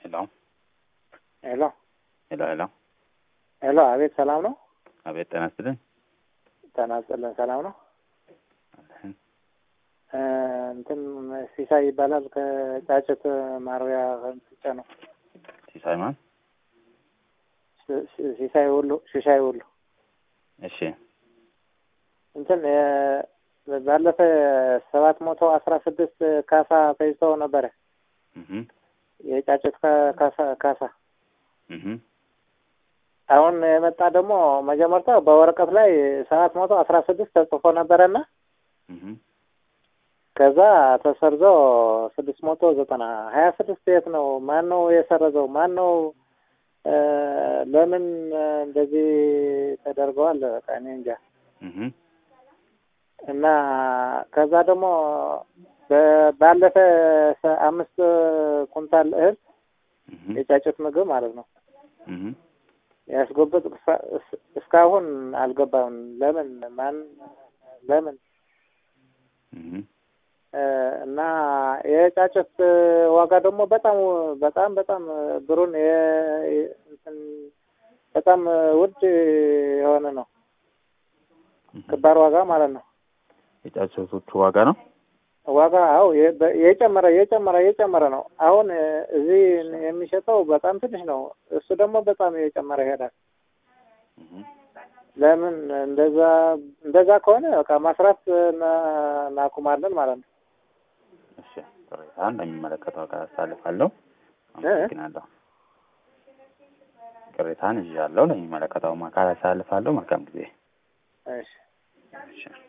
ሄሎ ሄሎ ሄሎ ሄሎ ሄሎ፣ አቤት ሰላም ነው? አቤት ጤና ይስጥልኝ። ጤና ይስጥልን። ሰላም ነው? አለሁኝ። እ እንትን ሲሳይ ይባላል ከጫጭት ማርቢያ ከምስጫ ነው። ሲሳይ ማን? ሲ- ሲ- ሲሳይ ሁሉ ሲሳይ ሁሉ እሺ እንትን የ- ባለፈ ሰባት መቶ አስራ ስድስት ካሳ ፈጅተው ነበረ እህ የጫጭት ካ- ካሳ ካሳ እህ አሁን የመጣ ደግሞ መጀመርታ በወረቀት ላይ ሰባት መቶ አስራ ስድስት ተጽፎ ነበረና እህ ከዛ ተሰርዞ ስድስት መቶ ዘጠና ሀያ ስድስት የት ነው? ማን ነው የሰረዘው? ማን ነው እ ለምን እንደዚህ ተደርገዋል? በቃ እኔ እንጃ። እህ እና ከዛ ደግሞ በ- ባለፈ ሰ- አምስት ኩንታል እህል እህ የጫጩት ምግብ ማለት ነው እህ ያስጎበጥ እስ- እስካሁን አልገባም። ለምን ማን ለምን እህ እ እና የጫጩት ዋጋ ደግሞ በጣም በጣም በጣም ብሩን የ- የ- እንትን በጣም ውድ የሆነ ነው። ክባር ዋጋ ማለት ነው። የጫጩቶቹ ዋጋ ነው። ዋጋ አው የጨመረ የጨመረ የጨመረ ነው። አሁን እ እዚህ የሚሸጠው በጣም ትንሽ ነው። እሱ ደግሞ በጣም የጨመረ ይሄዳል። እህ ለምን እንደዛ እንደዛ ከሆነ በቃ ማስራት እና- እናቁማለን ማለት ነው። እሺ ቅሬታን ለሚመለከተው አካል አሳልፋለሁ። እ? አመሰግናለሁ። ቅሬታን ይዣለሁ። ለሚመለከተው አካል አሳልፋለሁ። መልካም ጊዜ። እሺ እሺ